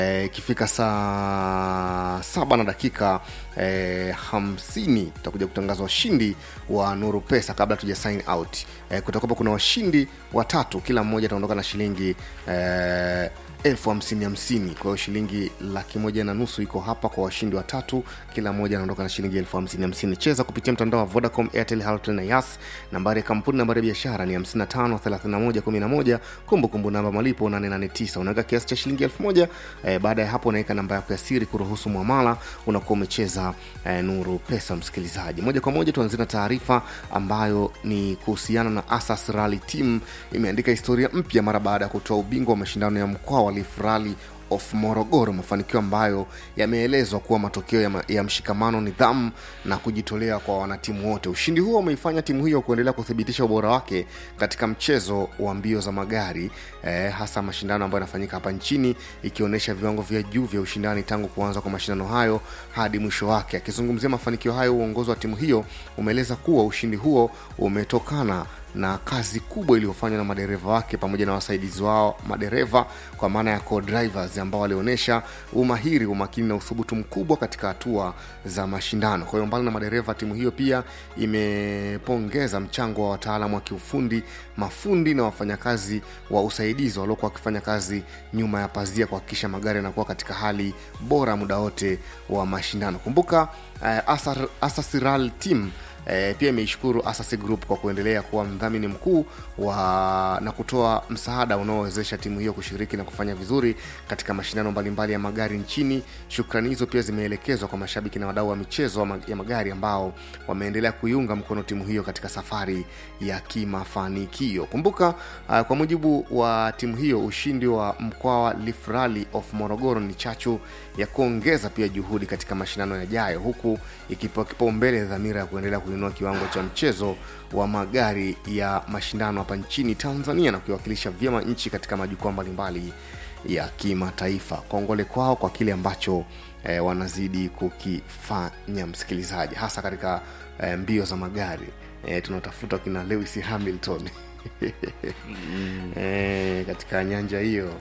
ikifika saa saba na dakika eh, hamsini tutakuja kutangaza washindi wa nuru pesa kabla tuja sign out eh, kutakuwa kuna washindi watatu kila mmoja ataondoka na shilingi eh, elfu hamsini hamsini kwa hiyo shilingi laki moja na nusu iko hapa kwa washindi watatu kila mmoja anaondoka na shilingi elfu hamsini hamsini cheza kupitia mtandao wa vodacom airtel Halotel na yas nambari ya kampuni nambari ya biashara ni 55 31 11 kumbukumbu namba malipo 889 unaweka kiasi cha shilingi elfu moja eh, baada ya hapo unaweka namba yako ya siri kuruhusu mwamala unakuwa umecheza eh, nuru pesa msikilizaji moja kwa moja tuanzie na taarifa ambayo ni kuhusiana na asas rally team imeandika historia mpya mara baada ya kutoa ubingwa wa mashindano ya mkoa wa Leaf Rally of Morogoro, mafanikio ambayo yameelezwa kuwa matokeo ya, ma, ya mshikamano, nidhamu na kujitolea kwa wanatimu wote. Ushindi huo umeifanya timu hiyo kuendelea kuthibitisha ubora wake katika mchezo wa mbio za magari eh, hasa mashindano ambayo yanafanyika hapa nchini, ikionyesha viwango vya juu vya ushindani tangu kuanza kwa mashindano hayo hadi mwisho wake. Akizungumzia mafanikio hayo, uongozi wa timu hiyo umeeleza kuwa ushindi huo umetokana na kazi kubwa iliyofanywa na madereva wake pamoja na wasaidizi wao madereva kwa maana ya co-drivers ambao walionyesha umahiri umakini na uthubutu mkubwa katika hatua za mashindano kwa hiyo mbali na madereva timu hiyo pia imepongeza mchango wa wataalamu wa kiufundi mafundi na wafanyakazi wa usaidizi waliokuwa wakifanya kazi nyuma ya pazia kuhakikisha magari yanakuwa katika hali bora muda wote wa mashindano kumbuka uh, Asar, asasiral team E, pia imeishukuru Asasi Group kwa kuendelea kuwa mdhamini mkuu wa na kutoa msaada unaowezesha timu hiyo kushiriki na kufanya vizuri katika mashindano mbalimbali ya magari nchini. Shukrani hizo pia zimeelekezwa kwa mashabiki na wadau wa michezo ya magari ambao wameendelea kuiunga mkono timu hiyo katika safari ya kimafanikio. Kumbuka uh, kwa mujibu wa timu hiyo, ushindi wa Mkwawa Leaf Rally of Morogoro ni chachu ya kuongeza pia juhudi katika mashindano yajayo, huku ikipewa kipaumbele dhamira ya kuendelea kuinua kiwango cha mchezo wa magari ya mashindano hapa nchini Tanzania na kuiwakilisha vyema nchi katika majukwaa mbalimbali ya kimataifa. Kongole kwao kwa kile ambacho eh, wanazidi kukifanya, msikilizaji, hasa katika eh, mbio za magari eh, tunatafuta kina Lewis Hamilton mm. eh, katika nyanja hiyo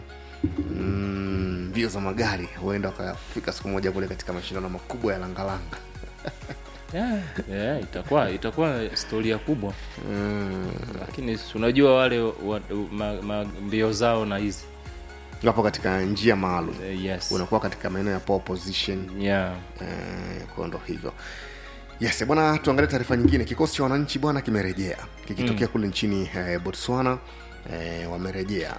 mbio mm, za magari huenda wakafika siku moja kule katika mashindano makubwa ya langalanga yeah, yeah, itakuwa itakuwa historia kubwa mm. lakini unajua wale wa, ma, ma, mbio zao na hizi wapo katika njia maalum uh, yes. unakuwa katika maeneo ya pole position yeah. uh, kwa ndo hivyo yes bwana tuangalie taarifa nyingine kikosi cha wananchi bwana kimerejea kikitokea mm. kule nchini eh, botswana eh, wamerejea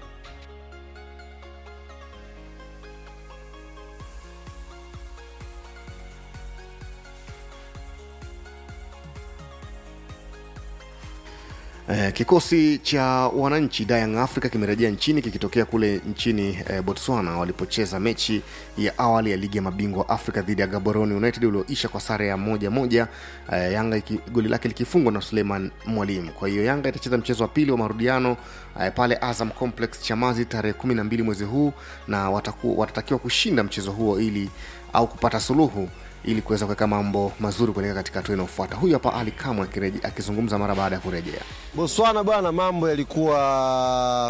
Eh, kikosi cha wananchi Young Africa kimerejea nchini kikitokea kule nchini eh, Botswana walipocheza mechi ya awali ya ligi ya mabingwa Afrika dhidi ya Gaborone United ulioisha kwa sare ya moja moja, eh, Yanga iki, goli lake likifungwa na Suleiman Mwalimu. Kwa hiyo Yanga itacheza mchezo wa pili wa marudiano eh, pale Azam Complex Chamazi tarehe kumi na mbili mwezi huu na wataku, watatakiwa kushinda mchezo huo ili au kupata suluhu ili kuweza kuweka mambo mazuri kuelekea katika hatua inayofuata. Huyu hapa Ali Kamwe akizungumza mara baada ya kurejea Botswana. Bwana, mambo yalikuwa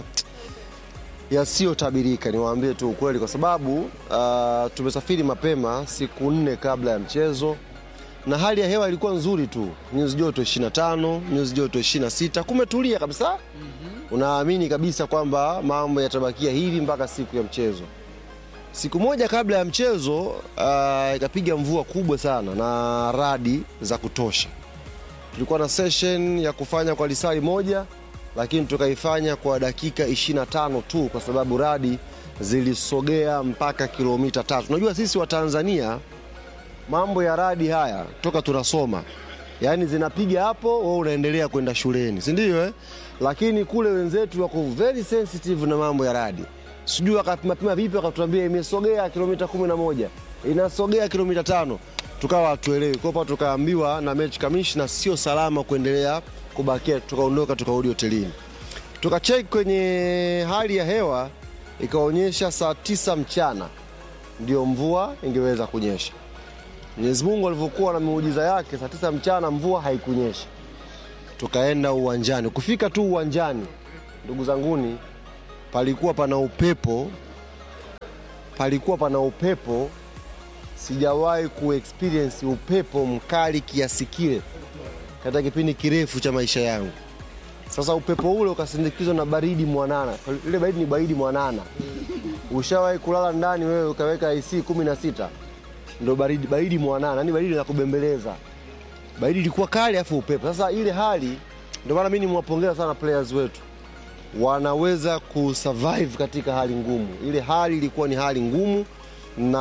yasiyotabirika, niwaambie tu ukweli, kwa sababu uh, tumesafiri mapema siku nne kabla ya mchezo na hali ya hewa ilikuwa nzuri tu, nyuzi joto 25, nyuzi joto 26, kumetulia kabisa. mm -hmm. Unaamini kabisa kwamba mambo yatabakia hivi mpaka siku ya mchezo. Siku moja kabla ya mchezo uh, ikapiga mvua kubwa sana na radi za kutosha. Tulikuwa na session ya kufanya kwa lisali moja, lakini tukaifanya kwa dakika 25 tu, kwa sababu radi zilisogea mpaka kilomita tatu. Unajua sisi wa Tanzania mambo ya radi haya toka tunasoma, yaani zinapiga hapo, wewe unaendelea kwenda shuleni, si ndio eh? Lakini kule wenzetu wako very sensitive na mambo ya radi sijui wakapimapima vipi, wakatuambia imesogea kilomita kumi na moja inasogea kilomita tano tukawa hatuelewi. Kwa tukaambiwa na mechi kamishna sio salama kuendelea kubakia, tukaondoka tukarudi hotelini, tukacheki kwenye hali ya hewa ikaonyesha saa tisa mchana ndio mvua ingeweza kunyesha. Mwenyezi Mungu alivyokuwa na miujiza yake, saa tisa mchana mvua haikunyesha, tukaenda uwanjani. Kufika tu uwanjani, ndugu zanguni, palikuwa pana upepo palikuwa pana upepo sijawahi kuexperience upepo mkali kiasi kile katika kipindi kirefu cha maisha yangu sasa upepo ule ukasindikizwa na baridi mwanana ile baridi ni baridi mwanana ushawahi kulala ndani wewe ukaweka AC kumi na sita ndo baridi, baridi mwanana yani baridi la kubembeleza baridi ilikuwa kali afu upepo sasa ile hali ndio maana mimi nimwapongeza sana players wetu wanaweza kusurvive katika hali ngumu ile hali ilikuwa ni hali ngumu na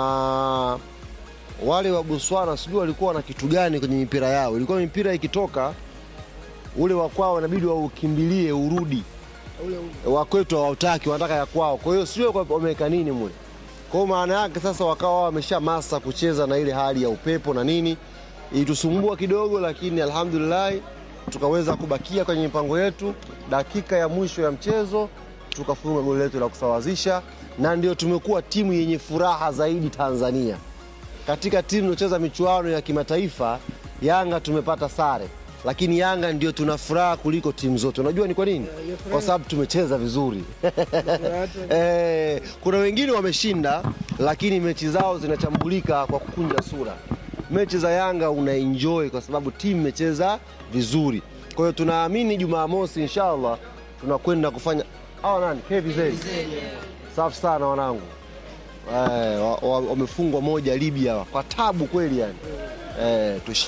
wale wa Botswana sijui walikuwa na kitu gani kwenye mipira yao ilikuwa mipira ikitoka ule wa kwao inabidi waukimbilie urudi wa kwetu hawataki wanataka ya kwao kwa hiyo sio kwa- wameweka nini mule kwa hiyo maana yake sasa wakawa wamesha masa kucheza na ile hali ya upepo na nini ilitusumbua kidogo lakini alhamdulillah tukaweza kubakia kwenye mipango yetu dakika ya mwisho ya mchezo tukafunga goli letu la kusawazisha na ndio tumekuwa timu yenye furaha zaidi tanzania katika timu inayocheza michuano ya kimataifa yanga tumepata sare lakini yanga ndio tuna furaha kuliko timu zote unajua ni kwa nini kwa sababu tumecheza vizuri eh, kuna wengine wameshinda lakini mechi zao zinachambulika kwa kukunja sura mechi za yanga unaenjoy kwa sababu timu imecheza vizuri kwa hiyo tunaamini jumamosi inshallah tunakwenda kufanya hawa nani KVZ safi sana wanangu Eh, wa- wa- wamefungwa moja Libya kwa tabu kweli yani. Eh, tushi.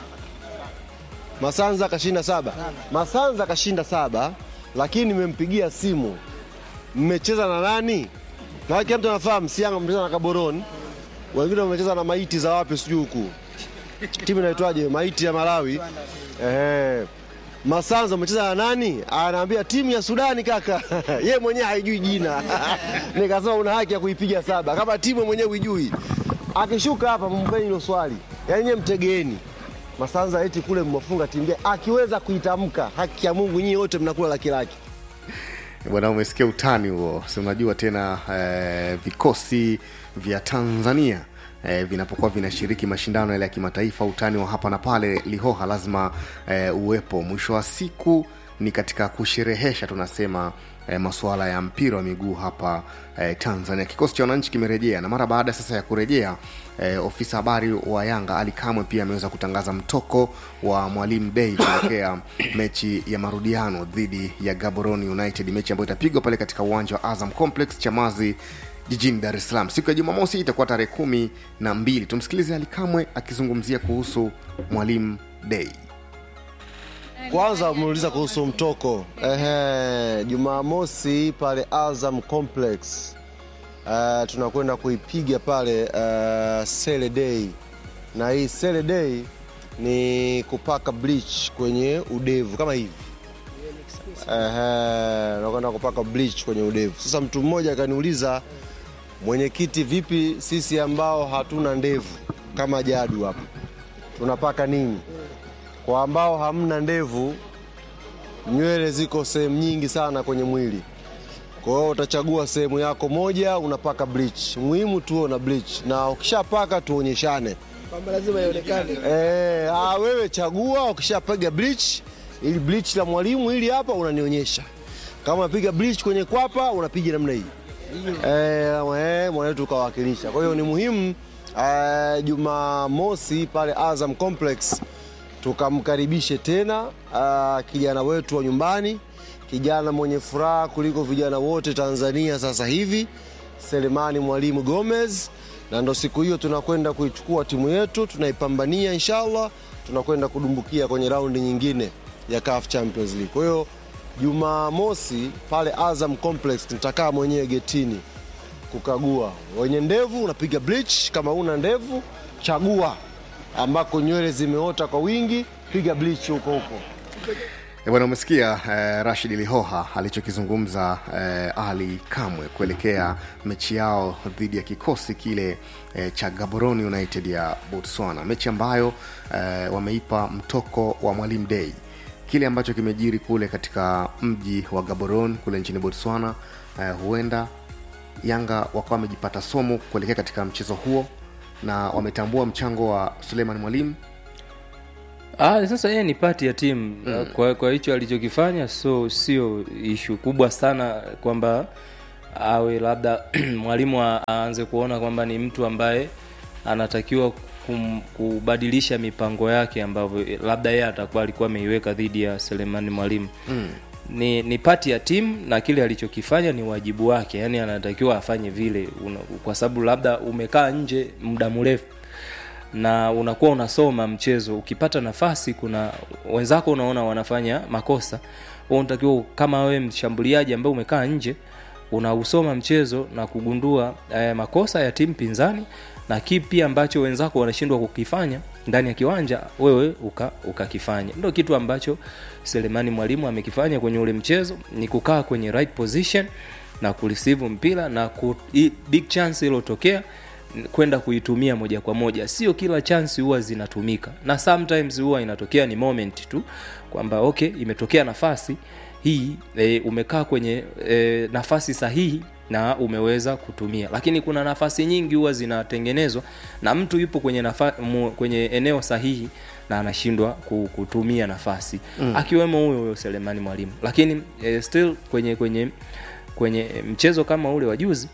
Masanza kashinda saba. Masanza kashinda saba, lakini nimempigia simu. Mmecheza na nani? Na kila mtu anafahamu si Yanga mmecheza na Gaborone. Wengine wamecheza na maiti za wapi sijui huku. Timu inaitwaje? Maiti ya Malawi. Eh. Masanza umecheza na nani? Anaambia timu ya Sudani kaka. Yeye mwenyewe haijui jina. Nikasema una haki ya kuipiga saba kama timu mwenyewe huijui. Akishuka hapa mpeni hilo swali. Yaani nyewe mtegeeni. Masanza eti kule mmefunga timu gani? Akiweza kuitamka haki ya Mungu nyinyi wote mnakula laki laki. bwana umesikia utani huo si unajua tena eh, vikosi vya tanzania eh, vinapokuwa vinashiriki mashindano yale ya kimataifa utani wa hapa na pale lihoha lazima eh, uwepo mwisho wa siku ni katika kusherehesha tunasema eh, masuala ya mpira wa miguu hapa eh, tanzania kikosi cha wananchi kimerejea na mara baada sasa ya kurejea eh, ofisa habari wa yanga ali kamwe pia ameweza kutangaza mtoko wa mwalimu dei kuelekea mechi ya marudiano dhidi ya gaborone united mechi ambayo itapigwa pale katika uwanja wa azam complex chamazi jijini dar es salaam siku ya jumamosi itakuwa tarehe kumi na mbili tumsikilize ali kamwe akizungumzia kuhusu mwalimu dei Kwanza umeuliza kuhusu mtoko. Ehe, Jumamosi pale Azam Complex uh, tunakwenda kuipiga pale uh, Sele Day, na hii Sele Day ni kupaka bleach kwenye udevu kama hivi. Ehe, nakwenda kupaka bleach kwenye udevu. Sasa mtu mmoja akaniuliza, mwenyekiti, vipi sisi ambao hatuna ndevu kama Jadu hapa tunapaka nini? Kwa ambao hamna ndevu, nywele ziko sehemu nyingi sana kwenye mwili. Kwa hiyo utachagua sehemu yako moja, unapaka bleach. Muhimu tuwe na bleach, na ukishapaka tuonyeshane. kwamba lazima ionekane Eh, ah, wewe chagua, ukishapiga bleach, ili bleach la mwalimu ili hapa unanionyesha. Kama unapiga bleach kwenye kwapa, unapiga namna hii. Eh, eh, mwanetu ukawakilisha. Kwa hiyo ni muhimu eh, Jumamosi pale Azam Complex tukamkaribishe tena uh, kijana wetu wa nyumbani, kijana mwenye furaha kuliko vijana wote Tanzania sasa hivi, Selemani Mwalimu Gomez, na ndo siku hiyo tunakwenda kuichukua timu yetu, tunaipambania inshallah, tunakwenda kudumbukia kwenye raundi nyingine ya CAF Champions League. Kwa hiyo Jumamosi pale Azam Complex nitakaa mwenyewe getini kukagua. Wenye ndevu unapiga bleach, kama una ndevu chagua ambako nywele zimeota kwa wingi, piga bleach huko huko. E bwana umesikia eh, rashid lihoha alichokizungumza eh, ali kamwe kuelekea mechi yao dhidi ya kikosi kile eh, cha gaborone united ya botswana mechi ambayo eh, wameipa mtoko wa mwalimu dei kile ambacho kimejiri kule katika mji wa gaborone kule nchini botswana eh, huenda yanga wakawa wamejipata somo kuelekea katika mchezo huo na wametambua mchango wa suleiman mwalimu Ah, sasa yeye ni pati ya timu mm. kwa, kwa hicho alichokifanya so sio ishu kubwa sana kwamba awe labda mwalimu a- aanze kuona kwamba ni mtu ambaye anatakiwa kum, kubadilisha mipango yake ambavyo labda yeye atakuwa alikuwa ameiweka dhidi ya Selemani Mwalimu mm. ni, ni pati ya timu na kile alichokifanya ni wajibu wake, yani anatakiwa afanye vile una, kwa sababu labda umekaa nje muda mrefu na unakuwa unasoma mchezo ukipata nafasi kuna wenzako unaona wanafanya makosa wewe unatakiwa kama wewe mshambuliaji ambaye umekaa nje unausoma mchezo na kugundua eh, makosa ya timu pinzani na kipi ambacho wenzako wanashindwa kukifanya ndani ya kiwanja wewe uka- ukakifanya uka ndio kitu ambacho selemani mwalimu amekifanya kwenye ule mchezo ni kukaa kwenye right position na kureceive mpira na ku, i, big chance iliyotokea kwenda kuitumia moja kwa moja sio kila chance huwa zinatumika na sometimes huwa inatokea ni moment tu kwamba okay imetokea nafasi hii e, umekaa kwenye e, nafasi sahihi na umeweza kutumia lakini kuna nafasi nyingi huwa zinatengenezwa na mtu yupo kwenye nafa, mu, kwenye eneo sahihi na anashindwa ku- kutumia nafasi mm. akiwemo huyo huyo selemani mwalimu lakini e, still kwenye kwenye kwenye mchezo kama ule wa juzi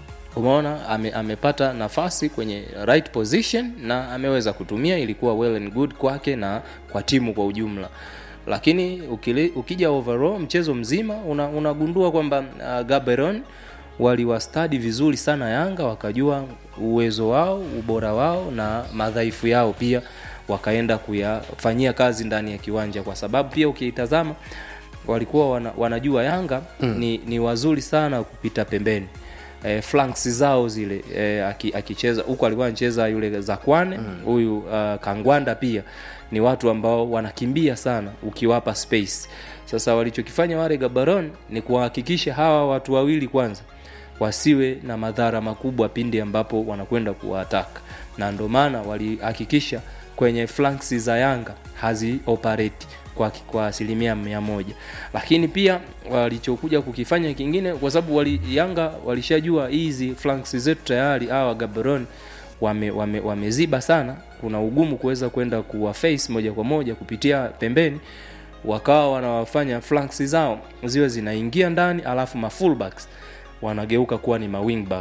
umeona ame, amepata nafasi kwenye right position na ameweza kutumia ilikuwa well and good kwake na kwa timu kwa ujumla lakini ukili, ukija overall mchezo mzima una, unagundua kwamba uh, gaberon waliwastadi vizuri sana yanga wakajua uwezo wao ubora wao na madhaifu yao pia wakaenda kuyafanyia kazi ndani ya kiwanja kwa sababu pia ukiitazama walikuwa wana, wanajua yanga mm. ni, ni wazuri sana kupita pembeni e, flanks zao zile e, akicheza huku alikuwa anacheza yule zakwane huyu mm. uh, kangwanda pia ni watu ambao wanakimbia sana ukiwapa space sasa walichokifanya wale gabaron ni kuhakikisha hawa watu wawili kwanza wasiwe na madhara makubwa pindi ambapo wanakwenda kuwataka na ndio maana walihakikisha kwenye flanks za yanga hazioperate kwa, kwa asilimia mia moja lakini pia walichokuja kukifanya kingine kwa sababu wali, yanga walishajua hizi flanks zetu tayari hawa gabaron wameziba wame, wame sana kuna ugumu kuweza kwenda kuwa face moja kwa moja kupitia pembeni wakawa wanawafanya flanks zao ziwe zinaingia ndani alafu mafullbacks wanageuka kuwa ni mawingback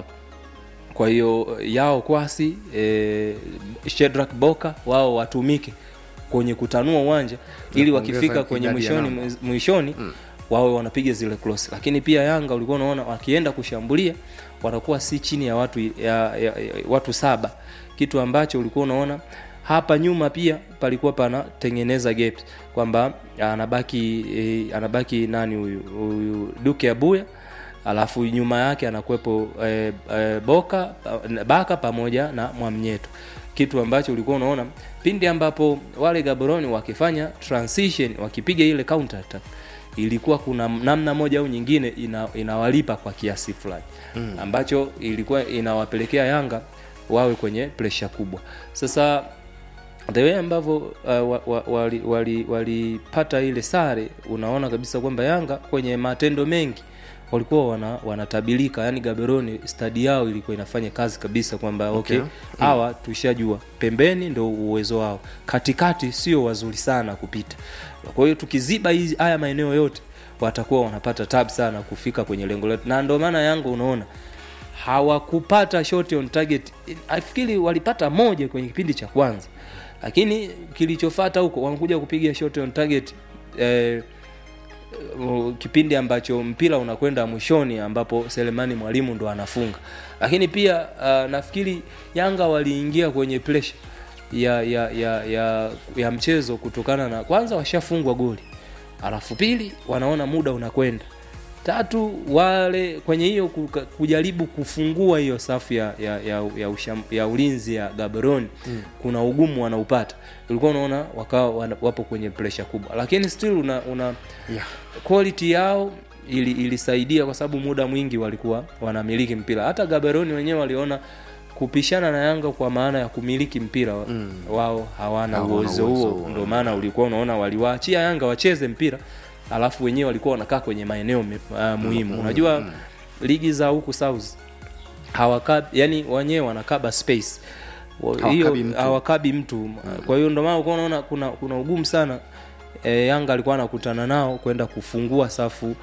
kwa hiyo yao kwasi e, shedrak boka wao watumike kwenye kutanua uwanja ili wakifika kwenye mwishoni mwishoni mm. wawe wanapiga zile cross lakini pia yanga ulikuwa unaona wakienda kushambulia wanakuwa si chini ya watu ya, ya, ya, watu saba kitu ambacho ulikuwa unaona hapa nyuma pia palikuwa panatengeneza gaps kwamba anabaki e, anabaki nani huyu huyu duke abuya alafu nyuma yake anakuwepo e, e, boka baka pamoja na mwamnyeto kitu ambacho ulikuwa unaona pindi ambapo wale gaboroni wakifanya transition wakipiga ile counter attack ilikuwa kuna namna moja au nyingine ina, inawalipa kwa kiasi fulani mm. ambacho ilikuwa inawapelekea yanga wawe kwenye presha kubwa sasa the way ambavyo uh, walipata wali, wali, wali ile sare unaona kabisa kwamba yanga kwenye matendo mengi walikuwa wana, wanatabilika yani gaberoni stadi yao ilikuwa inafanya kazi kabisa kwamba okay hawa okay, mm. tushajua pembeni ndo uwezo wao katikati sio wazuri sana kupita kwa hiyo tukiziba hizi haya maeneo yote watakuwa wanapata tab sana kufika kwenye lengo letu na ndio maana yangu unaona hawakupata shot on target nafikiri walipata moja kwenye kipindi cha kwanza lakini kilichofata huko wanakuja kupiga shot on target eh, kipindi ambacho mpira unakwenda mwishoni ambapo selemani mwalimu ndo anafunga lakini pia uh, nafikiri yanga waliingia kwenye presha ya, ya, ya, ya, ya mchezo kutokana na kwanza washafungwa goli alafu pili wanaona muda unakwenda tatu wale kwenye hiyo kujaribu kufungua hiyo safu ya, ya, ya, ya, usham, ya ulinzi ya gaberoni mm. kuna ugumu wanaupata ulikuwa unaona wakawa wapo kwenye presha kubwa lakini still una, una yeah. quality yao ili, ilisaidia kwa sababu muda mwingi walikuwa wanamiliki mpira hata gaberoni wenyewe waliona kupishana na yanga kwa maana ya kumiliki mpira mm. wao hawana uwezo huo ndio maana ulikuwa unaona waliwaachia yanga wacheze mpira alafu wenyewe walikuwa wanakaa kwenye maeneo uh, muhimu mm, unajua mm. ligi za huku south hawakabi yani wenyewe wanakaba space hiyo hawakabi mtu mm. kwa hiyo ndio maana ulikuwa unaona kuna kuna ugumu sana e, yanga alikuwa anakutana nao kwenda kufungua safu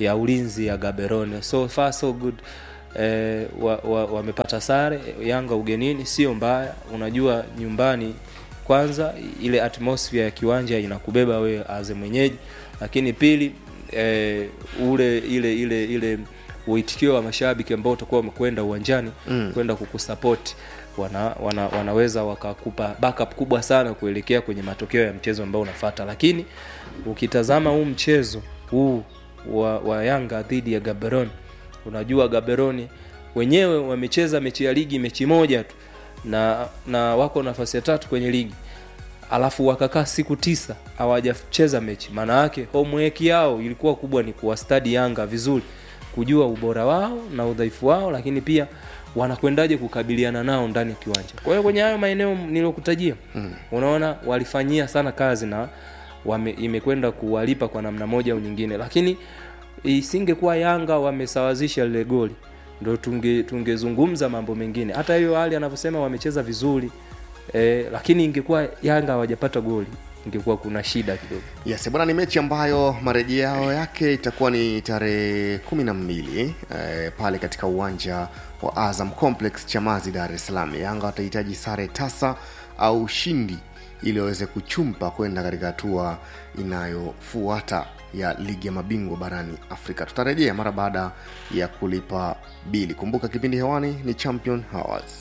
ya ulinzi ya gaberone so far so good eh, wamepata wa, wamepata sare yanga ugenini sio mbaya unajua nyumbani kwanza ile atmosphere ya kiwanja inakubeba wewe aze mwenyeji lakini pili eh, ule ile ile ile uitikio wa mashabiki ambao utakuwa wamekwenda uwanjani mm. kwenda kukusapoti wana, wana, wanaweza wakakupa backup kubwa sana kuelekea kwenye matokeo ya mchezo ambao unafata lakini ukitazama huu mchezo huu wa, wa yanga dhidi ya gaberon unajua gaberoni wenyewe wamecheza mechi ya ligi mechi moja tu na na wako nafasi ya tatu kwenye ligi alafu wakakaa siku tisa hawajacheza mechi maana yake homework yao ilikuwa kubwa ni kuwastadi yanga vizuri kujua ubora wao na udhaifu wao lakini pia wanakwendaje kukabiliana nao ndani ya kiwanja kwa hiyo kwenye hayo maeneo niliyokutajia mm. unaona walifanyia sana kazi na wame, imekwenda kuwalipa kwa namna moja au nyingine lakini isingekuwa yanga wamesawazisha lile goli ndo tunge tungezungumza mambo mengine hata hiyo hali anavyosema wamecheza vizuri eh, lakini ingekuwa yanga hawajapata goli ingekuwa kuna shida kidogo yes bwana ni mechi ambayo marejeo yake itakuwa ni tarehe kumi na mbili eh, pale katika uwanja wa azam complex chamazi dar es salaam yanga watahitaji sare tasa au ushindi ili waweze kuchumpa kwenda katika hatua inayofuata ya ligi ya mabingwa barani afrika tutarejea mara baada ya kulipa bili kumbuka kipindi hewani ni champion hours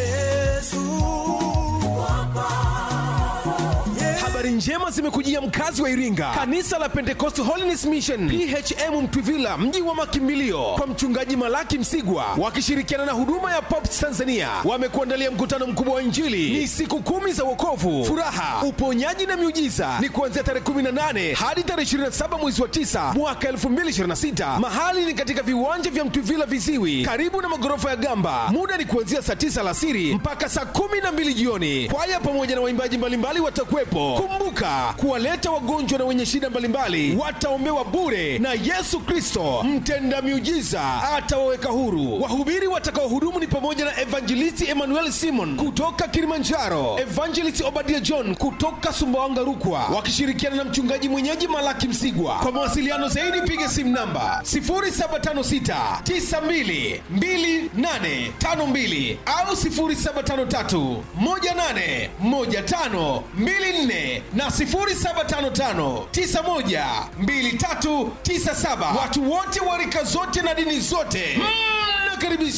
habari njema zimekujia mkazi wa iringa kanisa la pentecost holiness mission phm mtwivila mji wa makimbilio kwa mchungaji malaki msigwa wakishirikiana na huduma ya pops tanzania wamekuandalia mkutano mkubwa wa injili ni siku kumi za wokovu furaha uponyaji na miujiza ni kuanzia tarehe 18 hadi tarehe 27 mwezi wa 9 mwaka 2026 mahali ni katika viwanja vya mtwivila viziwi karibu na magorofa ya gamba muda ni kuanzia saa 9 alasiri mpaka saa 12 jioni kwaya pamoja na waimbaji mbalimbali watakuwepo kumbuka kuwaleta wagonjwa na wenye shida mbalimbali wataombewa bure na yesu kristo mtenda miujiza atawaweka huru wahubiri watakaohudumu ni pamoja na evangelisti emmanuel simon kutoka kilimanjaro evangelist obadia john kutoka sumbawanga rukwa wakishirikiana na mchungaji mwenyeji malaki msigwa kwa mawasiliano zaidi piga simu namba 0756 92 2852 au 0753 18 15 24 na 0755912397 watu wote wa rika zote na dini zote mnakaribishwa